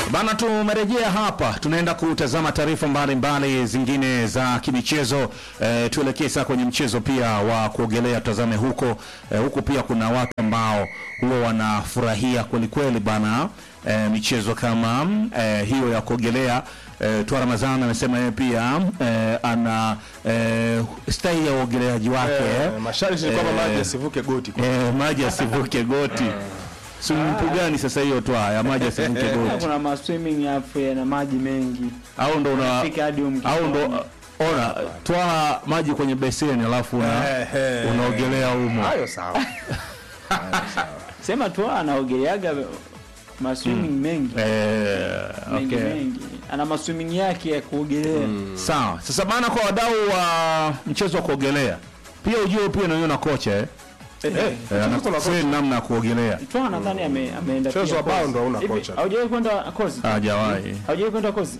Bana, tumerejea hapa, tunaenda kutazama taarifa mbalimbali zingine za kimichezo. E, tuelekee sasa kwenye mchezo pia wa kuogelea, tutazame huko e, huko pia kuna watu ambao huwa wanafurahia kweli kweli bana e, michezo kama e, hiyo ya kuogelea. E, Twa Ramadhani amesema yeye pia e, ana e, staili ya uogeleaji wake Eh, masharti ni kwamba Eh, maji yasivuke goti. e, maji asivuke goti. Swimming pool gani sasa hiyo Twa ya maji asivuke goti? kuna ma swimming hapo yana maji mengi au ndo una Fika hadi huko au ndo mkifoni. ona twaa maji kwenye beseni alafu una, Eh, eh. unaogelea humo Hayo sawa. sema tu anaogeleaga ma swimming mengi eh, mengi okay. mengi ana ma swimming yake ya kuogelea Sawa. Sasa bana, kwa wadau wa mchezo wa kuogelea pia ujue pia nawe na kocha eh, Eh, eh kuna anakutrain namna ya kuogelea. tu nadhani ame, ameenda Mchezo pia wa bao course. ndo hauna Hivi, kocha. haujawahi kwenda kozi Hajawahi. haujawahi kwenda kozi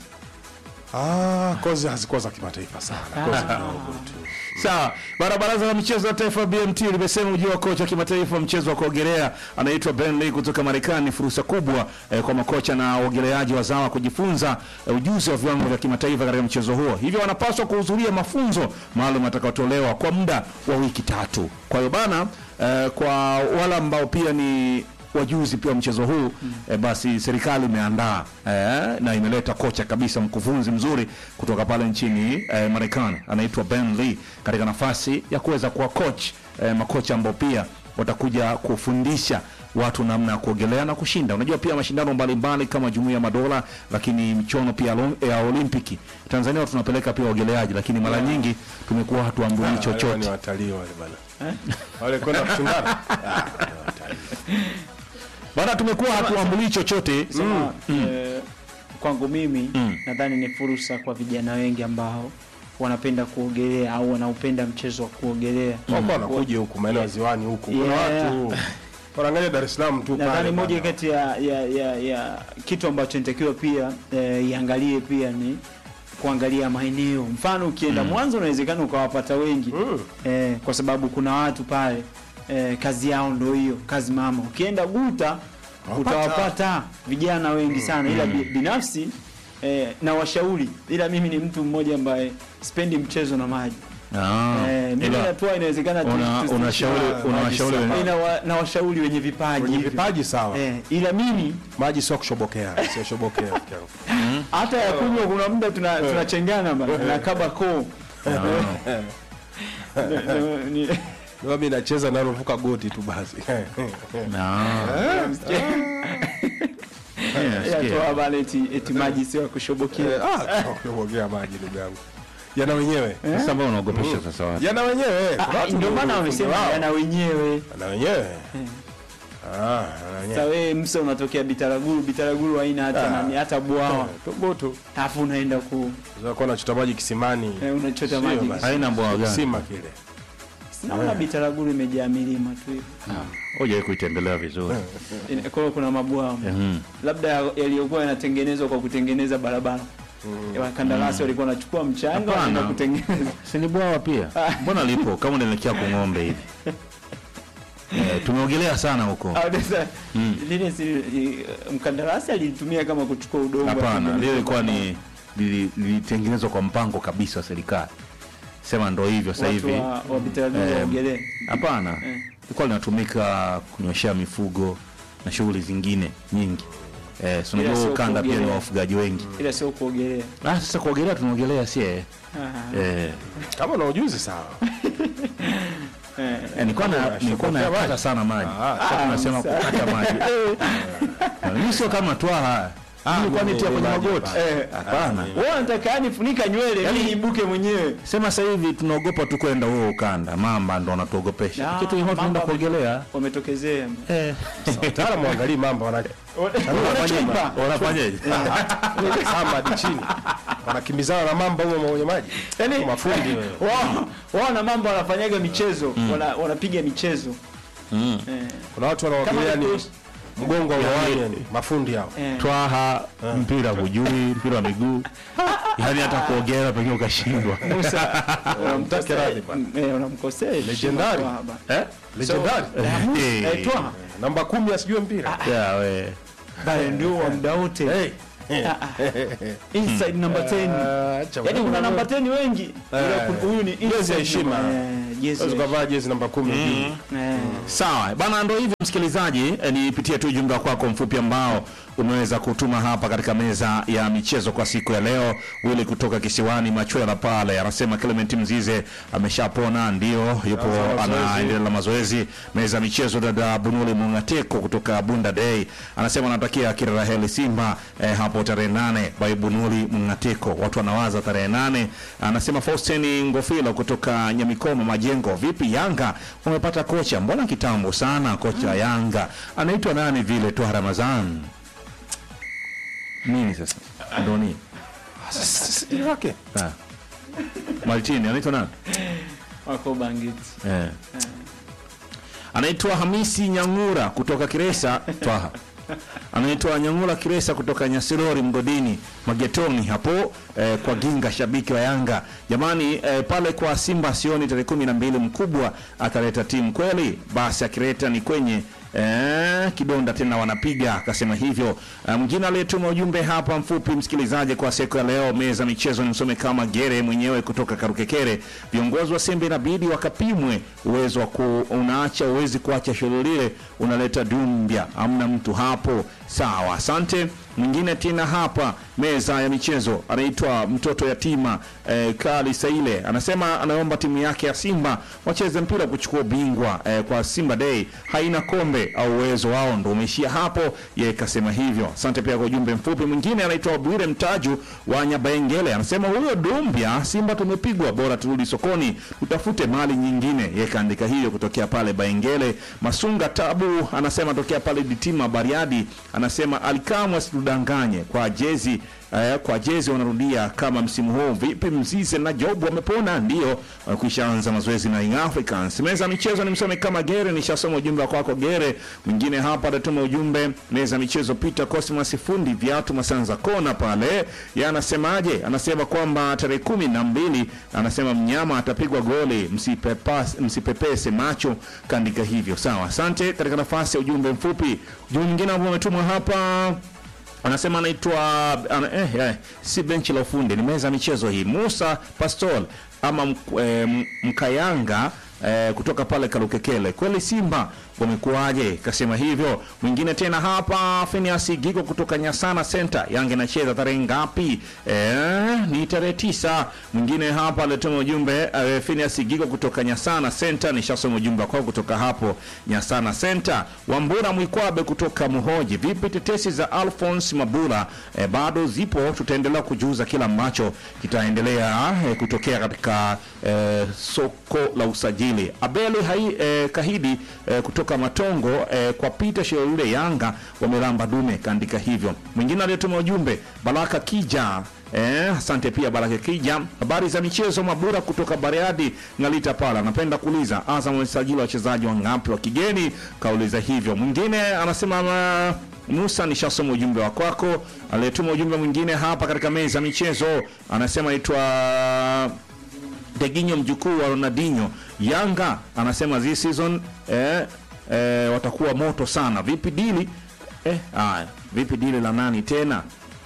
Ah, kozi hazikuwa za kimataifa sana. Kozi kidogo tu. Sawa. Bara baraza la michezo ya taifa BMT limesema ujio wa kocha wa kimataifa wa mchezo wa kuogelea anaitwa Ben Lee kutoka Marekani ni fursa kubwa eh, kwa makocha na waogeleaji wazawa kujifunza eh, ujuzi wa viwango vya kimataifa katika mchezo huo. Hivyo wanapaswa kuhudhuria mafunzo maalum yatakayotolewa kwa muda wa wiki tatu. Kwa hiyo bana eh, kwa wale ambao pia ni wajuzi pia wa mchezo huu eh, basi serikali imeandaa eh, na imeleta kocha kabisa mkufunzi mzuri kutoka pale nchini eh, Marekani anaitwa Ben Lee katika nafasi ya kuweza kuwa coach eh, makocha ambao pia watakuja kufundisha watu namna ya kuogelea na kushinda. Unajua pia mashindano mbalimbali kama Jumuiya ya Madola, lakini michuano pia lo- ya Olimpiki Tanzania tunapeleka pia waogeleaji, lakini mara nyingi tumekuwa hatuambui Wale ni chochote. watalii wale bana. Wale kwenda kushindana. Ah, ni watalii. Bana, tumekuwa hatuambui chochote. Sema, eh, kwangu mimi nadhani ni fursa kwa vijana wengi ambao wanapenda kuogelea au wanaupenda mchezo wa kuogelea Wako wanakuja huku maeneo ya ziwani huku. Kuna Yeah. watu wanaangalia Dar es Salaam tu nadhani pale. moja bana. kati ya, ya, ya, ya kitu ambacho nitakiwa pia eh, iangalie pia ni kuangalia maeneo mfano ukienda mwanzo unawezekana ukawapata wengi Mm. eh, kwa sababu kuna watu pale eh, kazi yao ndo hiyo kazi mama ukienda guta Wapata. utawapata vijana wengi sana ila bi- binafsi eh, na washauri ila mimi ni mtu mmoja ambaye sipendi mchezo na maji Ah, eh, mimi ila natua inawezekana tu- una- tu- unashauri Ah, unawashauri maji wenye- ina wa, na washauri wenye vipaji Kwenye hivyo. vipaji sawa. eh, ila mimi Maji sio kushobokea, sio shobokea. rafiki yangu. hata ya kunywa kuna muda tuna tunachengana bana na kaba koo Ni- ni- Ndio mimi nacheza nalovuka goti tu basi. Ah. Yeah, ya sikia. toa bana eti eti maji sio ya kushobokea Ah, kushobokea maji ndugu yangu. Jana wenyewe. Sasa mbona unaogopesha sasa watu? Jana wenyewe. Ah, Kuna watu ndio maana ndio wamesema wao. yana wenyewe Na wenyewe. Ah, na sasa wenyewe. wewe msa unatokea bitaraguru bitaraguru haina hata Ah. nani hata bwawa Toboto. alafu unaenda ku Zakuwa nachota maji kisimani. eh, unachota Sio maji basi. Haina mbwa gani? Kisima kile. naona bitaraguru imejaa milima tu hivi Hoja kuitembelea vizuri. Ina- kwa hiyo kuna mabwawa Mhm. labda yaliyokuwa yanatengenezwa kwa kutengeneza barabara wakandarasi walikuwa wanachukua mchanga Hapana. wanaenda kutengeneza Si ni bwawa pia? Mbona lipo kama unaelekea kwa ng'ombe hivi? Eh, tumeogelea sana huko. Au sasa, lile si i- mkandarasi alitumia kama kuchukua udongo Hapana, atengeneze lile ilikuwa barabara. ni lili- lilitengenezwa kwa mpango kabisa wa serikali. Sema ndo hivyo sasa Watu hivi. wa- wa Bitaraguru Eh, waogelee. Hapana, Eh. ilikuwa linatumika kunyoshea mifugo na shughuli zingine nyingi. Eh, si unajua Ila sio ukanda pia ni kuogelea. wafugaji wengi. ila sio kuogelea Ah, sasa kuogelea tunaogelea sie. Ah, Eh, Kama una ujuzi sawa. eh. eh, nilikuwa na nilikuwa Shobokea nakata maji. sana maji. Ah, Sasa tunasema sawa. kukata maji. Eh, Mimi sio kama twaha. Mimi kwani tia kwenye maji magoti? hapana. Eh, Hapana. wewe unataka yani funika nywele Yaani- ili ibuke mwenyewe Sema sasa hivi tunaogopa tu kwenda huo ukanda. Mamba ndo anatuogopesha. Ah, Kitu hivyo tunaenda mamba kuogelea. wametokezea Eh. Wataalamu waangalie mambo wana wanachimba Wanafanyaje? kama hadi chini. Wanakimbizana na mamba huko kwenye maji. yani Mafundi wewe. wao wao na mambo wanafanyaga michezo wana- wanapiga michezo Mm. eh, Kuna watu kama wanaogelea ni ni- mgongo wa uwani yani mafundi hao. eh. Twaha mpira hujui, mpira wa miguu. Yaani hata kuogelea pengine ukashindwa. Musa Mtake radhi bwana. eh, unamkosea Legendary. Eh? Legendary. Eh. eh, Twaha Namba kumi asijue mpira. Ya we. bale ndio wa muda wote Hey. inside number 10 Ah, acha yaani kuna bwana. namba 10 wengi Eh. Ila kuna- huyu ni Jezi ya inside heshima. number- eh, jezi Unaweza ya ukavaa jezi namba kumi juu. Eh. Sawa bana, ndo hivyo msikilizaji, eh, nipitie tu ujumbe wako mfupi ambao umeweza kutuma hapa katika meza ya michezo kwa siku ya leo. Wili kutoka kisiwani Machwela pale anasema Clement Mzize ameshapona, ndio yupo Anza mazoezi. anaendelea na mazoezi. Meza ya michezo, dada Bunuli Mungateko kutoka Bunda Day anasema anatakia kila la heri Simba eh, hapo tarehe nane by Bunuli Mungateko, watu wanawaza tarehe nane. Anasema Faustin Ngofilo kutoka Nyamikoma Majengo, vipi Yanga wamepata kocha, mbona kitambo sana kocha wa Yanga anaitwa nani vile tu Ramazan nini sasa ndo nini Ile wake. Ah. Martini anaitwa nani wako bangiti eh. anaitwa Hamisi Nyangura kutoka Kiresa Twaha anaitwa Nyangura Kiresa kutoka Nyasirori Mgodini Magetoni hapo eh, kwa Ginga, shabiki wa Yanga jamani. Eh, pale kwa Simba sioni tarehe kumi na mbili mkubwa ataleta timu kweli, basi akileta ni kwenye Eh, kidonda tena wanapiga akasema hivyo. Eh, Mwingine aliyetuma ujumbe hapa mfupi msikilizaji, kwa siku ya leo, meza michezo, nimsome kama Gere mwenyewe kutoka Karukekere. Viongozi wa Simba inabidi wakapimwe uwezo wa ku, unaacha uwezi kuacha shule lile, unaleta dumbia, amna mtu hapo. Sawa, asante. Mwingine tena hapa meza ya michezo anaitwa mtoto yatima eh, Kali Saile anasema anaomba timu yake ya Simba wacheze mpira kuchukua bingwa eh, kwa Simba Day haina kombe au uwezo wao ndo umeishia hapo. Yeye kasema hivyo. Asante pia kwa ujumbe mfupi. Mwingine anaitwa Bwire Mtaju wa Nyabaengele anasema huyo Dumbia, Simba tumepigwa, bora turudi sokoni tutafute mali nyingine. Yeye kaandika hiyo kutokea pale Baengele. Masunga Tabu anasema tokea pale Ditima Bariadi anasema alikamwe asitudanganye kwa jezi eh, kwa jezi wanarudia kama msimu huu. Vipi Mzize na Job wamepona? Ndio wamekwisha anza mazoezi na Young Africans. Meza ya michezo ni msome kama Gere, nishasoma ujumbe wako wako Gere. Mwingine hapa atatuma ujumbe meza ya michezo, Peter Cosmas fundi viatu Masanza kona pale, yeye anasemaje? Anasema kwamba tarehe kumi na mbili anasema mnyama atapigwa goli, msipepas- msipepese macho, kaandika hivyo. Sawa, asante. Katika nafasi ya ujumbe mfupi, ujumbe mwingine ambao umetumwa hapa anasema anaitwa ana, eh, eh, si benchi la ufundi, ni meza ya michezo hii. Musa Pastol ama mk- eh, m- Mkayanga eh, kutoka pale Kalukekele, kweli Simba wamekuwaje? Kasema hivyo. Mwingine tena hapa Phineas Gigo kutoka Nyasana Center, Yanga inacheza tarehe ngapi? Eh, ni tarehe tisa. Mwingine hapa alituma ujumbe eh, Phineas Gigo kutoka Nyasana Center, nishasoma ujumbe wako kutoka hapo Nyasana Center. Wambura Mwikwabe kutoka Muhoji, vipi tetesi za Alphonse Mabula eh, bado zipo, tutaendelea kujuza kila ambacho kitaendelea eh, kutokea katika eh, soko la usajili. Abeli hai, eh, Kahidi eh, kutoka Matongo eh, kwa Peter Sheule Yanga wamelamba dume, kaandika hivyo. Mwingine aliyetuma ujumbe Baraka Kija Eh, asante pia Baraka Kija. Habari za michezo Mabura kutoka Bariadi Ngalita pala. Napenda kuuliza Azam wamesajili wachezaji wangapi wa kigeni? Kauliza hivyo. Mwingine anasema ma, Musa nishasoma ujumbe wa kwako. Aliyetuma ujumbe mwingine hapa katika meza ya michezo anasema aitwa Deginyo mjukuu wa Ronaldinho. Yanga anasema this season eh, eh, watakuwa moto sana. Vipi dili? Eh, haya. Vipi dili la nani tena?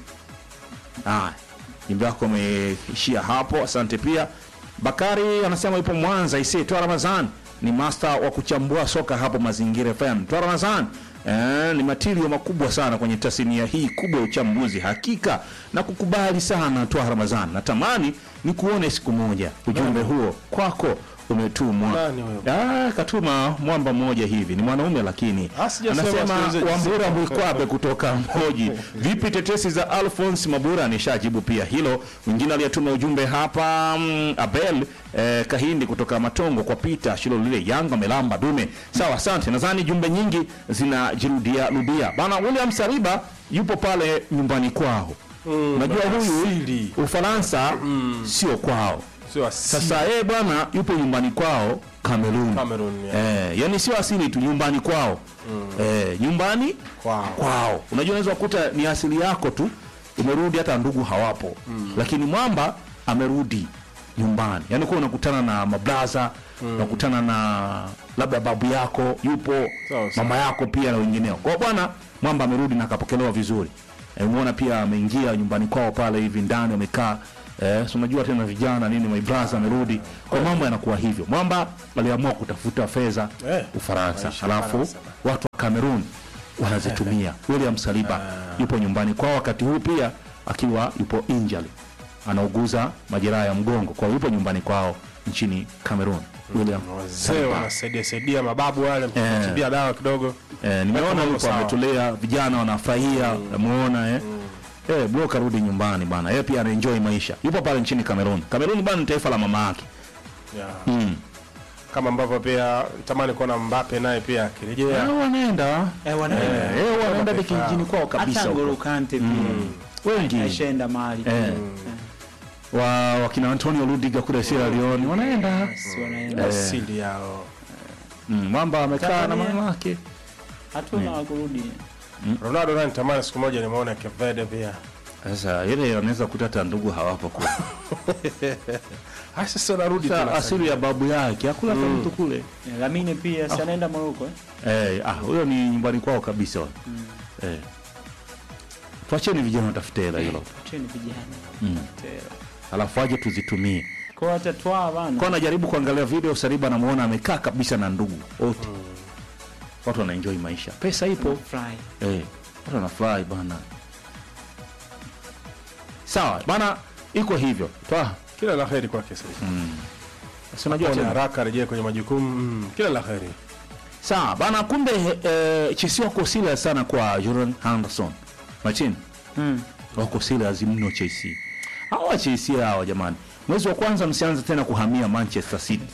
Haya. Jimbo wako umeishia hapo. Asante pia. Bakari anasema yupo Mwanza isi Twa Ramadhan ni master wa kuchambua soka hapo Mazingira FM. Twa Ramadhan Eh, ni matirio makubwa sana kwenye tasnia hii kubwa ya uchambuzi. Hakika na kukubali sana Twa Ramadhan. Natamani ni kuone siku moja. Ujumbe huo kwako umetumwa. Nani huyo? Ah, katuma mwamba mmoja hivi. Ni mwanaume lakini. Ah, sijasema Anasema sikilize Wambura jinsi- Mwikwabe kutoka Mhoji. Vipi tetesi za Alphonse Mabura? Nishajibu pia hilo. Mwingine aliyetuma ujumbe hapa mm, Abel eh, Kahindi kutoka Matongo kwa Peter Shilo lile Yanga melamba dume. Sawa, asante. Nadhani jumbe nyingi zinajirudia rudia. Bana William Saliba yupo pale nyumbani kwao. Unajua huyu asili. Ufaransa sio kwao. Sio asili. Sasa yeye bwana yupo nyumbani kwao Cameroon. Cameroon, yeah. Eh, yani sio asili tu nyumbani kwao. Eh, nyumbani Kwao. kwao. Unajua unaweza kukuta ni asili yako tu umerudi hata ndugu hawapo. Lakini mwamba amerudi nyumbani. Yaani kwa unakutana na mablaza, unakutana na labda babu yako yupo, Sawa, sawa. mama yako pia na wengineo. Kwa hiyo bwana mwamba amerudi na akapokelewa vizuri. eh, umeona pia ameingia nyumbani kwao pale hivi ndani wamekaa eh, si unajua tena vijana nini my brother amerudi kwa mambo yanakuwa hivyo mwamba aliamua kutafuta fedha Eh, Ufaransa maisha halafu Ufaransa. watu wa Cameroon wanazitumia William Saliba yupo nyumbani kwao wakati huu pia akiwa yupo injury anauguza majeraha ya mgongo kwa hiyo yupo nyumbani kwao nchini Cameroon William wazee wanasaidia saidia mababu wale mkitibia dawa kidogo Eh, nimeona mambo yupo sawa. ametulia, vijana wanafurahia, namuona eh. Eh, bro karudi nyumbani bana. Yeye pia anaenjoy maisha. Yupo pale nchini Cameroon. Cameroon bana ni taifa la mama yake. yeah. Mm. kama ambavyo pia tamani kuona Mbappe naye pia akirejea Eh, wanaenda. Eh, wana- Eh, eh, wanaenda hadi kijijini kwao kabisa. hata huko. N'Golo Kante pia Wengi. ashaenda mahali Eh. pia. Wa wakina Antonio Rudiger kule Sierra Leone wanaenda. Si wanaenda. asili yao Mm, Mwamba amekaa na Tanzania. mama yake. hatuna wa kurudi Ronaldo naye nitamani siku moja nimeona Cape Verde pia Sasa ile anaweza kutata ndugu hawapo kule. haya sasa narudi Sasa tena asili ya babu yake hakula mm. mtu kule. Eh, Lamine pia si anaenda Morocco eh? Eh, ah, huyo ni nyumbani kwao kabisa. Eh. Tuacheni vijana watafute hela hilo. Acheni vijana Mm. Tera. Alafu aje tuzitumie. kwa hata twaa bana Kwa najaribu kuangalia video Saliba namuona amekaa kabisa na ndugu wote. Watu wanaenjoy maisha. Pesa ipo. fry Eh, watu wanafurahi bana. Sawa, bana iko hivyo. Toa. kila la heri kwake sasa Si unajua Acha tena. haraka arejee kwenye majukumu mm, kila la heri Sawa, bana kumbe eh, Chelsea wako serious sana kwa Jordan Henderson. Martin, mm. wako serious mno Chelsea. Hawa Chelsea hawa jamani. Mwezi wa kwanza msianze tena kuhamia Manchester City.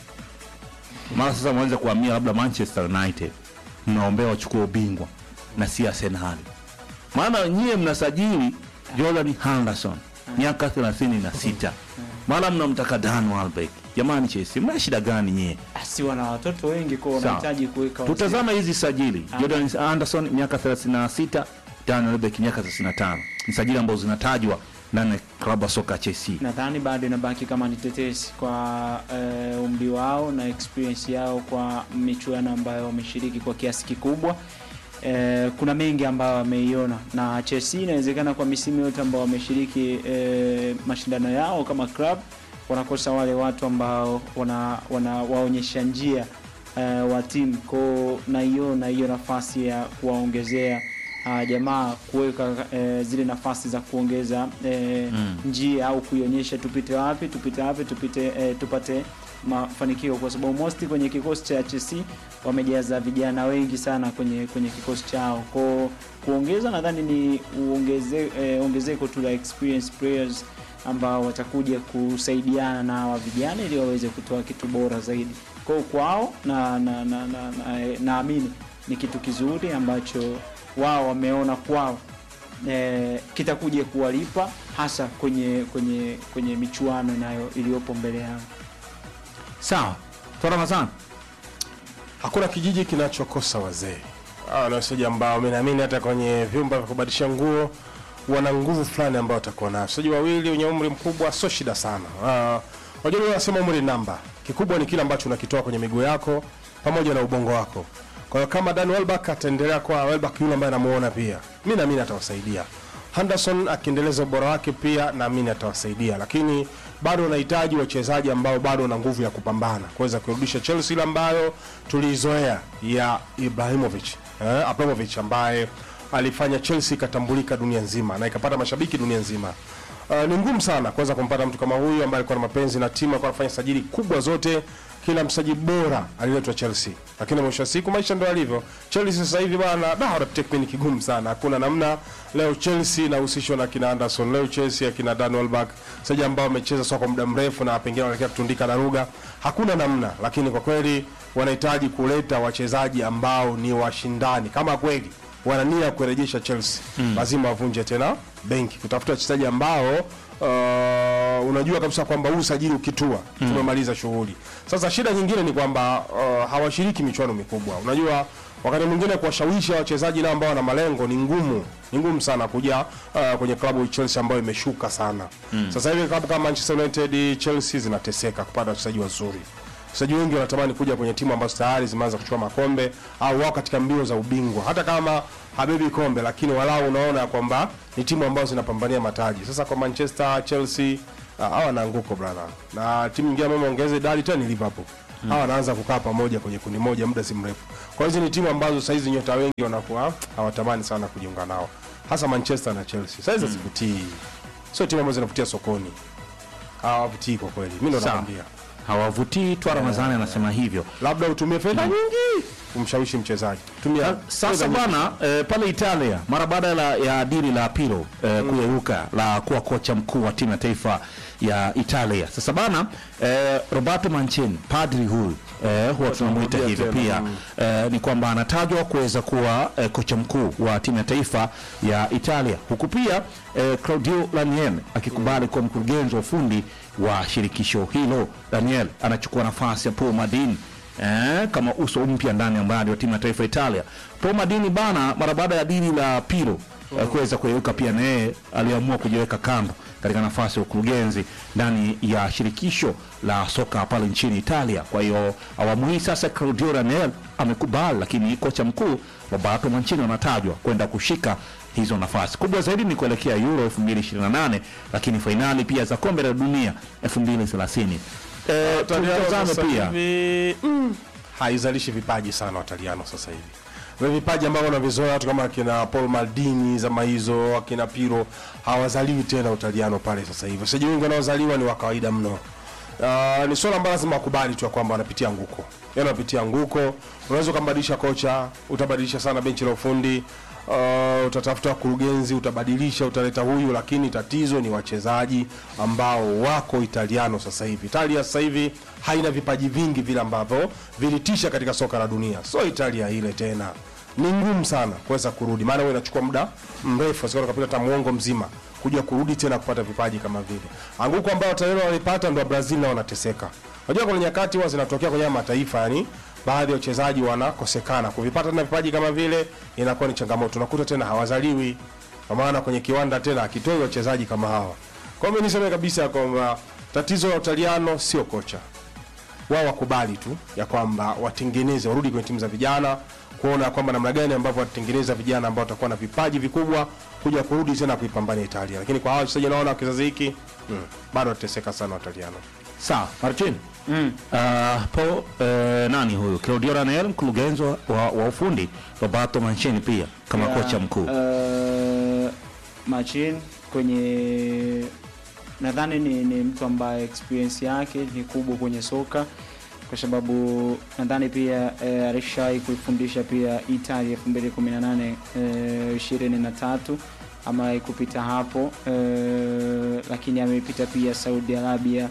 Mara sasa mwanze kuhamia labda Manchester United. Mnaombea wachukue ubingwa na si Arsenal. Maana nyie mnasajili Jordan Henderson miaka 36. Mara mnamtaka Dan Welbeck. Jamani Chelsea, mna shida gani nyie? si wana watoto wengi kwa wanahitaji kuweka wazee. Tutazama hizi sajili. Ah. Jordan Anderson miaka 36, Dan Welbeck miaka 35. Ni sajili ambazo zinatajwa ndani ya klabu ya soka ya Chelsea. nadhani bado inabaki kama ni tetesi kwa eh, umri wao na experience yao kwa michuano ambayo wameshiriki kwa kiasi kikubwa. Eh, kuna mengi ambayo wameiona na Chelsea inawezekana kwa misimu yote ambao wameshiriki eh, mashindano yao kama club wanakosa wale watu ambao wana, wana waonyesha njia eh, wa timu ko naiona hiyo nafasi ya kuwaongezea uh, jamaa kuweka eh, zile nafasi za kuongeza eh, Mm. njia au kuionyesha tupite wapi tupite wapi tupite eh, tupate mafanikio kwa sababu mosti kwenye kikosi cha Chelsea wamejaza vijana wengi sana kwenye kwenye kikosi chao ko kuongeza nadhani ni uongeze, eh, ongezeko tu la experience players ambao watakuja kusaidiana na hawa vijana ili waweze kutoa kitu bora zaidi kwao kwao na na na, na, na, eh, naamini ni kitu kizuri ambacho wao wameona kwao eh, kitakuja kuwalipa hasa kwenye kwenye kwenye michuano inayo iliyopo mbele yao Sawa. Toa Ramadhani. hakuna kijiji kinachokosa wazee hawa ni wachezaji ambao mi naamini hata kwenye vyumba vya kubadilisha nguo wana nguvu fulani ambao watakuwa nayo wachezaji wawili wenye umri mkubwa sio shida sana Ah, wajua uh, wanasema umri ni namba kikubwa ni kile ambacho unakitoa kwenye miguu yako pamoja na ubongo wako kwa hiyo kama Dan Welbeck ataendelea kwa Welbeck yule ambaye anamuona pia mi naamini atawasaidia Henderson akiendeleza ubora wake pia naamini atawasaidia, lakini bado unahitaji wachezaji ambao bado wana nguvu ya kupambana kuweza kurudisha Chelsea ile ambayo tuliizoea ya Ibrahimovic eh, Abramovich ambaye alifanya Chelsea ikatambulika dunia nzima na ikapata mashabiki dunia nzima. Uh, ni ngumu sana kuweza kumpata mtu kama huyu ambaye alikuwa na mapenzi na timu, alikuwa anafanya sajili kubwa zote, kila mchezaji bora aliletwa Chelsea, lakini mwisho wa siku maisha ndio yalivyo. Chelsea sasa hivi bwana, da wanatake ni kigumu sana, hakuna namna. Leo Chelsea inahusishwa na kina Anderson, leo Chelsea akina Dan Welbeck, wachezaji ambao wamecheza soka kwa muda mrefu na pengine wanaelekea kutundika daruga, hakuna namna, lakini kwa kweli wanahitaji kuleta wachezaji ambao ni washindani kama kweli wana nia ya kurejesha Chelsea mm. lazima wavunje tena benki kutafuta wachezaji ambao uh, unajua kabisa kwamba huu usajili ukitua mm. tumemaliza shughuli. Sasa shida nyingine ni kwamba uh, hawashiriki michuano mikubwa. Unajua wakati mwingine kuwashawishi wachezaji nao ambao wana malengo ni ngumu, ni ngumu sana kuja uh, kwenye klabu ya Chelsea ambayo imeshuka sana mm. Sasa hivi klabu kama Manchester United, Chelsea zinateseka kupata wachezaji wazuri wachezaji wengi wanatamani kuja kwenye timu ambazo tayari zimeanza kuchukua makombe au wao katika mbio za ubingwa, hata kama habebi kombe, lakini walau unaona kwamba ni timu ambazo zinapambania mataji. Sasa kwa Manchester, Chelsea ah, hawa wanaanguko brother, na timu nyingine ambayo imeongeza idadi tena ni Liverpool. Hawa wanaanza kukaa pamoja kwenye kundi moja muda si mrefu. Kwa hiyo hizi ni timu ambazo sasa hizi nyota wengi wanakuwa hawatamani sana kujiunga nao, hasa Manchester na Chelsea. Sasa hizi hazivutii, sio timu ambazo zinavutia sokoni, hawavutii kwa kweli. Mimi ndo Sawa. nakwambia hawavutii twa Ramadhani anasema hivyo. labda utumie fedha nyingi kumshawishi mchezaji. Tumia Sasa fedha nyingi. bwana eh, pale Italia mara baada la, ya dili la Pirlo eh, kuyeyuka la kuwa kocha mkuu wa timu ya taifa ya Italia. Sasa bana eh, Roberto Mancini padri huyu eh, huwa tunamuita tunamrudia hivyo tena, pia eh, ni kwamba anatajwa kuweza kuwa eh, kocha mkuu wa timu ya taifa ya Italia, huku pia eh, Claudio Ranieri akikubali kuwa mkurugenzi wa ufundi wa shirikisho hilo. Ranieri anachukua nafasi ya Paul Maldini eh, kama uso mpya ndani ya mradi wa timu ya taifa ya Italia. Paul Maldini bana, mara baada ya dili la Pirlo eh, kuweza kuyeyuka, pia na yeye aliamua kujiweka kando katika nafasi ya ukurugenzi ndani ya shirikisho la soka pale nchini Italia. Kwa hiyo awamu hii sasa Claudio Ranieri amekubali, lakini kocha mkuu Roberto Mancini anatajwa kwenda kushika hizo nafasi. Kubwa zaidi ni kuelekea Euro 2028 lakini fainali pia za kombe la dunia 2030. Eh, Wataliano tutazame sasa pia hivi, mm, haizalishi vipaji sana Wataliano sasa hivi. Vile vipaji ambavyo wanavizoea watu kama akina Paul Maldini zama hizo, akina Piro hawazaliwi tena Utaliano pale sasa hivi. Wachezaji wengi wanaozaliwa ni wa kawaida mno. Uh, ni swala ambalo lazima wakubali tu ya kwamba wanapitia nguko, yaani wanapitia nguko. Unaweza ukambadilisha kocha, utabadilisha sana benchi la ufundi uh, utatafuta wakurugenzi, utabadilisha, utaleta huyu, lakini tatizo ni wachezaji ambao wako Italiano sasa hivi. Italia sasa hivi haina vipaji vingi vile ambavyo vilitisha katika soka la dunia, so Italia ile tena ni ngumu sana kuweza kurudi, maana wewe inachukua muda mrefu, sio kapita hata muongo mzima kuja kurudi tena kupata vipaji kama vile anguko ambao Italiano walipata, ndo Brazil nao wanateseka. Unajua kuna nyakati huwa zinatokea kwenye haya mataifa yani baadhi ya wachezaji wanakosekana kuvipata tena vipaji kama vile, inakuwa ni changamoto. Unakuta tena hawazaliwi, kwa maana kwenye kiwanda tena akitoi wachezaji kama hawa. Kwa hiyo mimi niseme kabisa kwamba tatizo la Utaliano sio kocha, wao wakubali tu ya kwamba watengeneze, warudi kwenye timu za vijana, kuona kwamba namna gani ambavyo watatengeneza vijana ambao watakuwa na vipaji vikubwa kuja kurudi tena kuipambania Italia. Lakini kwa hao wachezaji naona kizazi hiki mm, bado watateseka sana Wataliano. sawa. Martin Mm. Uh, po uh, nani huyu Claudio Ranieri mkurugenzi wa, wa ufundi Roberto Mancini pia kama Ya, kocha mkuu uh, Machin kwenye nadhani ni, ni mtu ambaye experience yake ni kubwa kwenye soka kwa sababu nadhani pia eh, alishai kuifundisha pia Italia 2018 eh, 23 amewahi kupita hapo eh, lakini amepita pia Saudi Arabia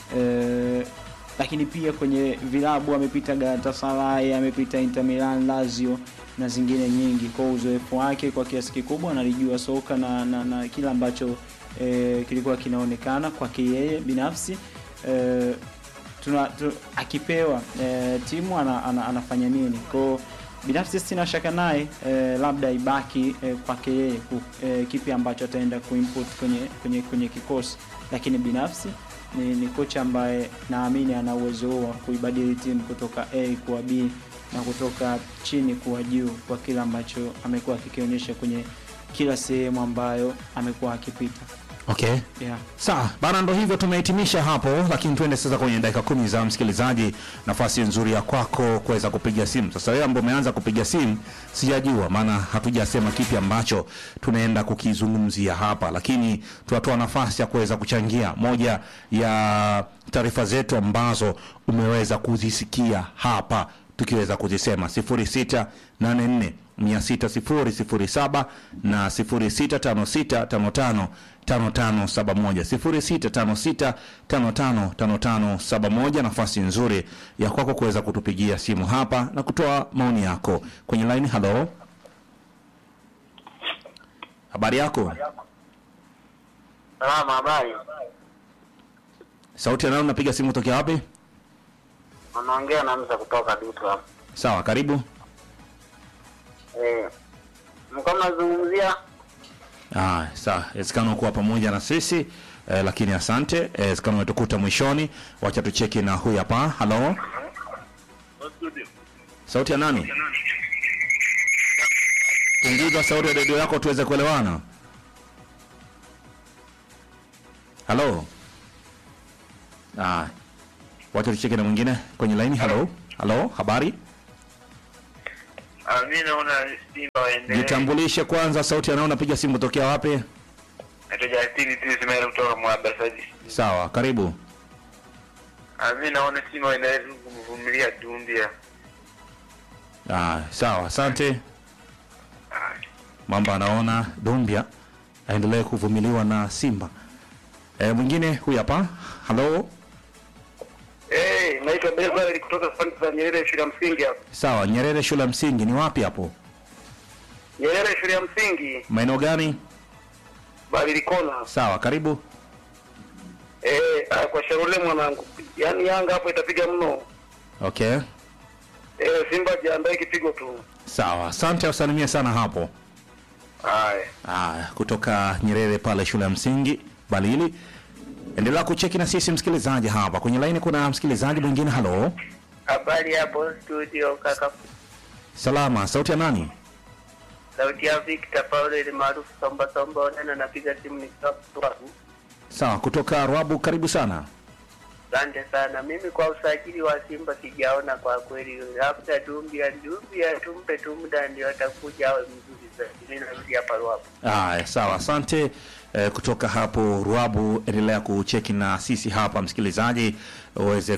eh, lakini pia kwenye vilabu amepita Galatasaray, amepita Inter Milan, Lazio na zingine nyingi. Kwa uzoefu wake kwa kiasi kikubwa analijua soka na, na, na kila ambacho eh, kilikuwa kinaonekana kwake yeye binafsi eh, tuna, tu, akipewa eh, timu ana, ana, anafanya nini kwao binafsi sina shaka naye eh, labda ibaki eh, kwake yeye ku- eh, kipi ambacho ataenda kuinput kwenye, kwenye, kwenye kikosi lakini binafsi ni, ni kocha ambaye naamini ana uwezo huo wa kuibadili timu kutoka A kuwa B na kutoka chini kuwa juu kwa kile ambacho amekuwa akikionyesha kwenye kila sehemu ambayo amekuwa akipita okay. yeah. Sawa bana, ndo hivyo tumehitimisha hapo, lakini tuende sasa kwenye dakika kumi za msikilizaji. Nafasi nzuri ya kwako kuweza kupiga simu. Sasa wewe ambao umeanza kupiga simu, sijajua maana hatujasema kipi ambacho tunaenda kukizungumzia hapa, lakini tunatoa nafasi ya kuweza kuchangia moja ya taarifa zetu ambazo umeweza kuzisikia hapa tukiweza kuzisema 0684 6007 na 065655 5571 0656555571. Nafasi nzuri ya kwako kuweza kutupigia simu hapa na kutoa maoni yako kwenye line. Halo, habari yako? Salama, habari. Sauti ya nani? Unapiga simu tokea wapi? Unaongea na Mza kutoka Dutu hapa. Sawa, karibu. Eh, mko mnazungumzia Ah, sawa, inawezekana kuwa pamoja na sisi eh, lakini asante. Eh, Inawezekana umetukuta mwishoni. Wacha tucheki na huyu hapa. Halo, Sauti ya nani? Punguza sauti ya redio yako tuweze kuelewana. Halo. Ah. Wacha tucheke na mwingine kwenye laini. Halo. Halo, habari? Ah, mi naona Simba waendelee. Jitambulishe kwanza, sauti ya nao unapiga simu tokea wapi? Naitwa Justini tu Ismail kutoka Mwabasaji. Sawa, karibu. Ah, mi naona Simba waendelee tu kumvumilia Dumbia. Ah, sawa, asante. Ah, Mambo anaona Dumbia aendelee kuvumiliwa na Simba. E, mwingine huyu hapa. Halo. Eh, naitwa Bezal kutoka Fanta za Nyerere shule ya msingi hapa. Sawa, Nyerere shule ya msingi ni wapi hapo? Nyerere shule ya msingi Maeneo gani? Barilikona. Sawa, karibu. Eh, ah, kwa Sharule mwanangu. Yaani Yanga hapo itapiga mno. Okay. Eh, Simba jiandae kipigo tu. Sawa, asante, usalimie sana hapo. Haya. Ah, kutoka Nyerere pale shule ya msingi Balili. Endelea kucheki na sisi msikilizaji hapa. Kwenye laini kuna msikilizaji mwingine. Halo. Habari hapo studio kaka. Salama, sauti ya nani? Sauti ya Victor Paulo ile maarufu Somba Somba onena napiga simu nikiwa Mtwara. Sawa, kutoka Rwabu, karibu sana. Asante sana. Mimi kwa usajili wa Simba sijaona kwa kweli, labda Dumbia Dumbia tumpe tu muda ndio atakuja awe mzuri zaidi. Mimi narudi hapa Ruapo. Haya, sawa, asante. Eh, kutoka hapo Ruabu, endelea kucheki na sisi hapa msikilizaji, uweze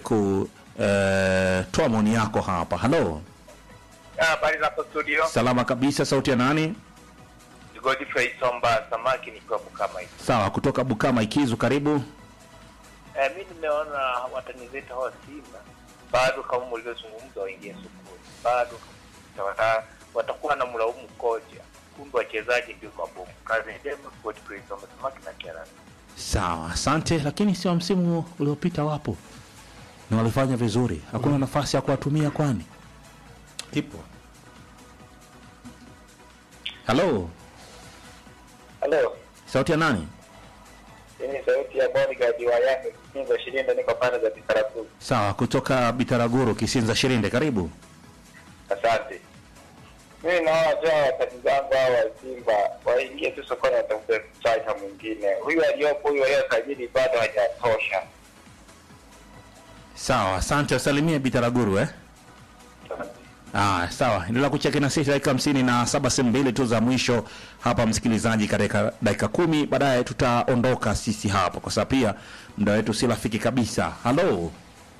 kutoa maoni yako hapa. Halo, Habari za studio. salama kabisa. Sauti ya nani? Godfrey Somba samaki nikiwa kama hivi. Sawa, kutoka Bukama Ikizu, karibu. Eh, mi nimeona watani zetu hawa Simba bado kama mlivyozungumza waingie sokoni, bado wata, watakuwa na mlaumu kocha, kumbe wachezaji ndio mabomu. Kazi njema, Godfrey Somba samaki na Kerala. Sawa, asante. Lakini sio msimu uliopita wapo na walifanya vizuri, hakuna nafasi ya kuwatumia kwani? Ipo. Halo, Halo. sauti ya nani? Hii ni sauti ya bodyguard wa Yanga Kinzo Shilinda niko pande za Bikaratu. Sawa, kutoka Bitaraguru, Kisinza Shirinde, karibu. Asante. Mimi naona tu watani zangu hao wa Simba waingie tu sokoni watafute striker mwingine. Huyu aliyopo huyu aliyosajili bado hajatosha. Sawa, asante, usalimie Bitaraguru eh? Ah, sawa. Endelea kucheki na sisi dakika hamsini na saba sehemu mbili tu za mwisho hapa, msikilizaji, katika dakika kumi baadaye tutaondoka sisi hapa, kwa sababu pia muda wetu si rafiki kabisa. Halo,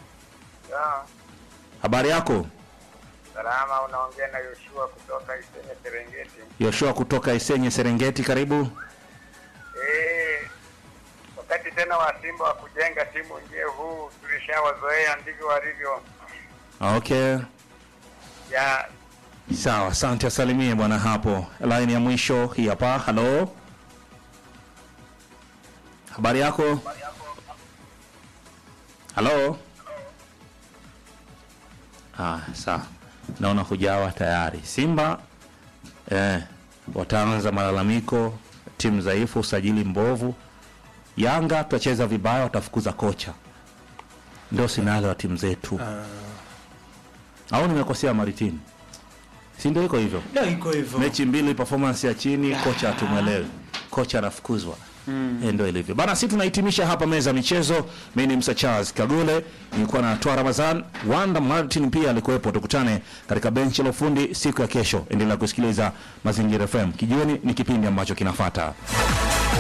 habari yako? Salama, unaongea na Yoshua kutoka Isenye Serengeti. Yoshua kutoka Isenye Serengeti, karibu. Eh, wakati tena wa Simba wa kujenga timu nje huu tulishawazoea, ndivyo walivyo. Okay, Ya sawa, asante, asalimie bwana hapo. Line ya mwisho hii hapa. Halo, habari yako? Halo. Ah, sawa, naona hujawa tayari. Simba eh, wataanza malalamiko, timu dhaifu, usajili mbovu. Yanga tutacheza vibaya, watafukuza kocha. Ndio sinalo wa timu zetu au nimekosea Maritini? Si ndio iko hivyo? Ndio iko hivyo. Mechi mbili performance ya chini, kocha hatumwelewi, kocha anafukuzwa. Mm. Ndio ilivyo bana. Sisi tunahitimisha hapa meza ya michezo. Mimi ni Msa Charles Kagule, nilikuwa na Toa Ramazan, Wanda Martin pia alikuwepo. Tukutane katika benchi la ufundi siku ya kesho. Endelea kusikiliza Mazingira FM. Kijiweni ni kipindi ambacho kinafuata.